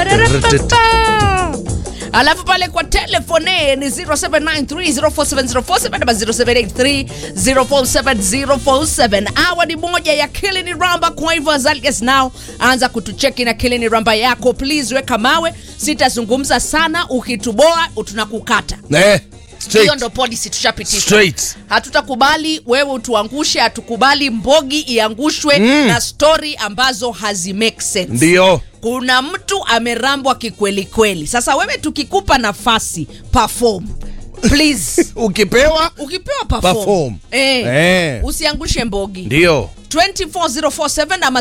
Pararapapa. alafu pale kwa telefone ni 0793047047 ama 0783047047 awa ni moja ya kilini ramba kwa hivyo as early as now anza kutucheki na kilini ramba yako please weka mawe sitazungumza sana ukituboa tunakukata Eh, straight. hiyo ndo policy tushapitisha Straight. hatutakubali wewe utuangushe hatukubali mbogi iangushwe mm. na stori ambazo hazi make sense Ndio. kuna mtu amerambwa kikweli kweli sasa wewe tukikupa nafasi perform please Ukipewa ukipewa perform, Perform. Eh, Eh. usiangushe mbogi ndio. 24047 ama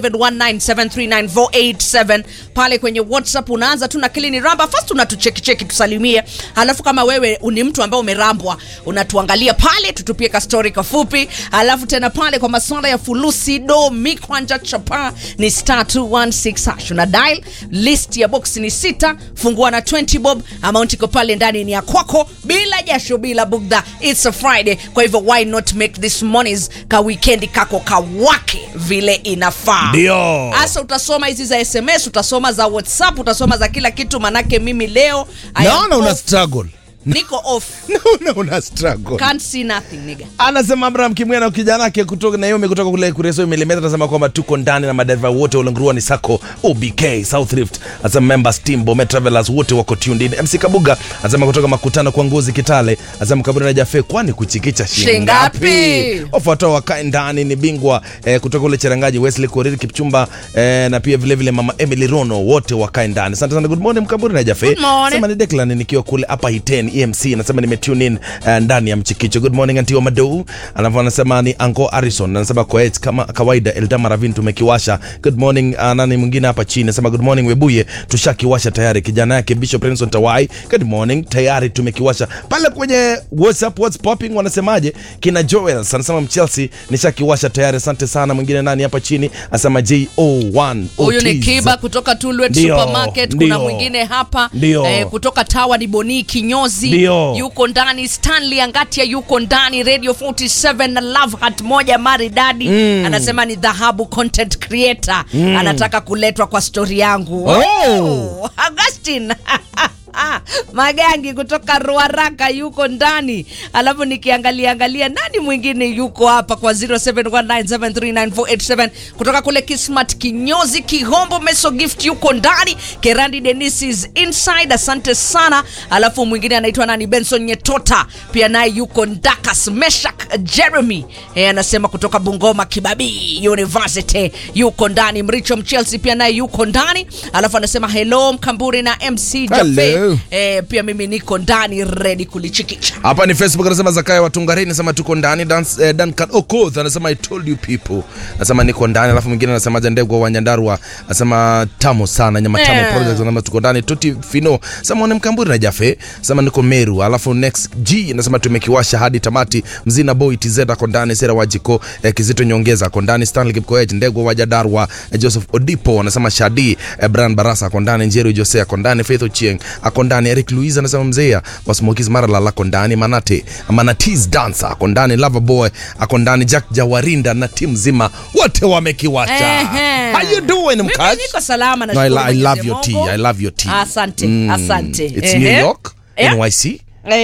0719739487 pale kwenye whatsapp unaanza tu na kilini ramba fast unatuchekicheki tusalimie halafu kama wewe ni mtu ambaye umerambwa unatuangalia pale tutupie kastori kafupi halafu tena pale kwa maswala ya fulusi do mikwanja chapa ni star 216 hash una dial list ya box ni sita fungua na 20 bob amount iko pale ndani ni ya kwako bila jasho bila bugdha it's a friday kwa hivyo why not make this mornings ka weekendi kako kawake vile inafaa Ndio. hasa utasoma hizi za sms utasoma za whatsapp utasoma za kila kitu manake mimi leo I am Naona una off. struggle. niko off Naona una struggle. can't see nothing nigga anasema abraham kimwena na kijana yake kutoka naomi kutoka kule kureso milimeta anasema kwamba tuko ndani na madereva wote ulengurua ni sako obk south rift anasema members team bome travelers wote wako tuned in mc kabuga anasema kutoka makutano kwa ngozi kitale anasema kaburi na jafe kwani kuchikicha Shingapi? shingapi wafuatao wakae ndani ni bingwa eh, kutoka kule cherangaji wesley koriri kipchumba eh, na pia vile vile mama emily rono wote wakae ndani asante sana good morning mkaburi na jafe Good morning. Sema ni Declan nikiwa kule hapa Hiten EMC anasema nimetune in uh, ndani ya mchikicho. Good morning Antio Madou. Alafu anasema ni Anko Harrison anasema kwa eti kama kawaida Eldama Ravin tumekiwasha. Good morning uh, nani mwingine hapa chini anasema good morning Webuye tushakiwasha tayari. Kijana yake Bishop Renson Tawai. Good morning tayari tumekiwasha. Pale kwenye WhatsApp what's popping wanasemaje? Kina Joel anasema Chelsea nishakiwasha tayari. Asante sana. Mwingine nani hapa chini anasema JO1 huyu ni Otis. kiba kutoka tulwet Ndio, supermarket kuna ndio. mwingine hapa Ndio. eh, kutoka tawa ni boni kinyozi Ndio. yuko ndani stanley angatia yuko ndani radio 47 na love hat moja maridadi mm. anasema ni dhahabu content creator mm. anataka kuletwa kwa stori yangu Oh. augustin magangi kutoka ruaraka yuko ndani alafu nikiangalia angalia nani mwingine yuko hapa kwa 0719739487 kutoka kule kismat kinyozi kihombo meso gift yuko ndani kerandi denis is inside asante sana alafu mwingine anaitwa nani benson nyetota pia naye yuko ndakas meshak jeremy e, anasema kutoka bungoma kibabii university yuko ndani mricho mchelsea pia naye yuko ndani alafu anasema hello mkamburi na mc jafe Hello. e, pia mimi niko ndani redi kulichikicha hapa ni facebook anasema zakaya watungari anasema tuko ndani Dans, eh, duncan okoth anasema i told you people anasema niko ndani alafu mwingine anasema jandegwa wa nyandarua anasema tamu sana nyama tamu Yeah. project anasema tuko ndani toti fino sema one mkamburi na jafe anasema niko meru alafu next g anasema tumekiwasha hadi tamati mzina boy tz ako ndani sera wajiko eh, kizito nyongeza ako ndani stanley kipkoech ndegwa wa jadarwa eh, joseph odipo anasema shadi eh, brian barasa ako ndani njeri jose ako ndani faith ochieng ako ndani eric louis anasema mzea wasmokis maralal ako ndani manate manatis dancer ako ndani lava boy ako ndani jack jawarinda na timu zima wote wamekiwasha Ehe. how you doing Mimi mkaji niko salama No, I, nashukuru I love Mwenyezi your tea. Mungu. I love your tea. asante asante It's Ehe. New York, Yeah. NYC.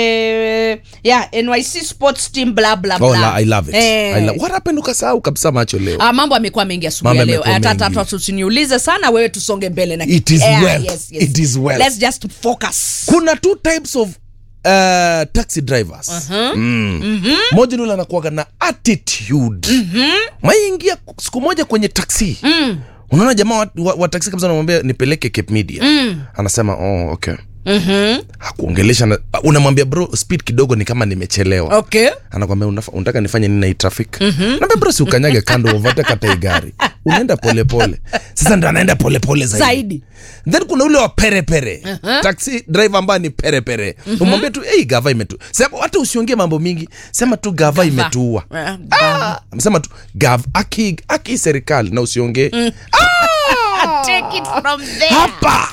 Eh, yeah, NYC sports team bla bla Oh, bla. la, I love it. Eh. I love, what happened ukasahau kabisa macho leo. Ah, mambo amekuwa mengi asubuhi ya Mambo leo yamekuwa hata mengi. hata tusiniulize sana wewe tusonge mbele na It is Yeah, well. yes, yes. It is well. let's just focus Kuna two types of uh, taxi drivers. Mm. Moja ni yule anakuwaga na attitude. Maingia siku moja kwenye taxi. Unaona jamaa wa, wa, wa taxi kabisa anamwambia nipeleke Cape Media. Anasema oh, okay. Hakuongelesha na- unamwambia bro speed kidogo ni kama nimechelewa. okay anakwambia "Unafa- unataka nifanye nini na hii traffic naambia bro si ukanyage kando uvate kata hii gari unaenda polepole sasa ndo anaenda polepole zaidi. Zaidi. then kuna ule wa perepere taxi driver ambaye ni perepere umwambie tu hey, gava imetu sema hata usiongee mambo mingi sema tu gava imetuua Ah, Ah, sema tu gav aki, aki serikali na usiongee take it from there hapa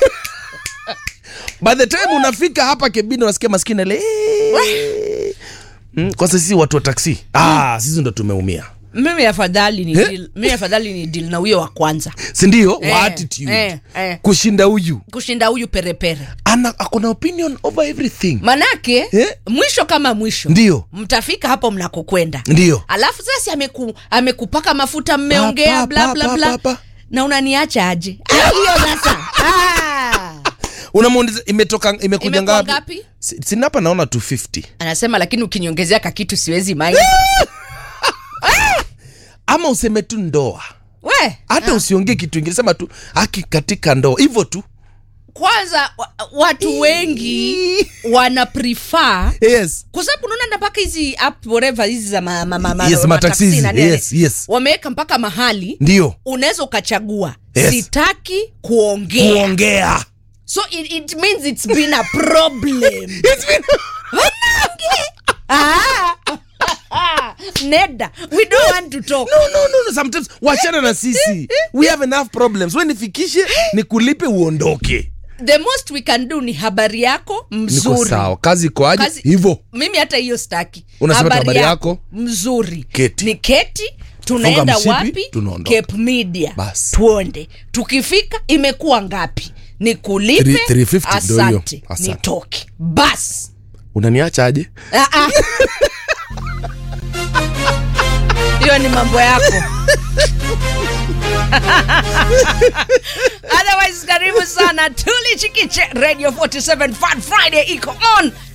by the time unafika hapa kebini unasikia maskini ale mm, kwanza sisi watu wa taksi ah, sisi ndo tumeumia mimi afadhali ni Eh? deal, mimi afadhali ni deal na huyo wa kwanza sindio Eh, wa attitude eh, eh. kushinda huyu kushinda huyu perepere ana akona opinion over everything manake Eh? mwisho kama mwisho Ndio. mtafika hapo mnakokwenda Ndio. alafu sasa ameku, amekupaka mafuta mmeongea Pa, bla pa, bla pa, bla pa, pa. na unaniacha aje Ah, hiyo sasa Ah. unamuuliza imetoka imekuja Imekuwa ngapi ngapi? Si- sina hapa naona 250 anasema lakini ukiniongezea kakitu siwezi mai ama useme tu ndoa we hata usiongee kitu ingine sema tu haki katika ndoa hivyo tu kwanza wa, watu wengi wana prefer yes kwa sababu unaona na mpaka hizi app whatever hizi za ma, ma, ma, ma, Yes, mataxis, mataxi na nini. yes, yes. wameweka mpaka mahali ndio unaweza ukachagua Yes. sitaki kuongea kuongea so it, it means it's been a problem It's been- ah. neda we don't want to talk no, no, no, no. sometimes wachana na sisi we have enough problems we nifikishe nikulipe uondoke the most we can do ni habari yako niko mzuri sawa kazi iko aje Kazi- hivyo mimi hata hiyo staki Unasema tu habari yako, mzuri keti. ni keti tunaenda mshipi, wapi tunaondoka. Cape media Bas. tuonde tukifika imekuwa ngapi nikulipe Three- 350 ndio hiyo. asante Asante. nitoke bas unaniacha aje Ah, ah. hiyo ni mambo yako otherwise karibu sana tulichikiche radio 47 fun friday iko on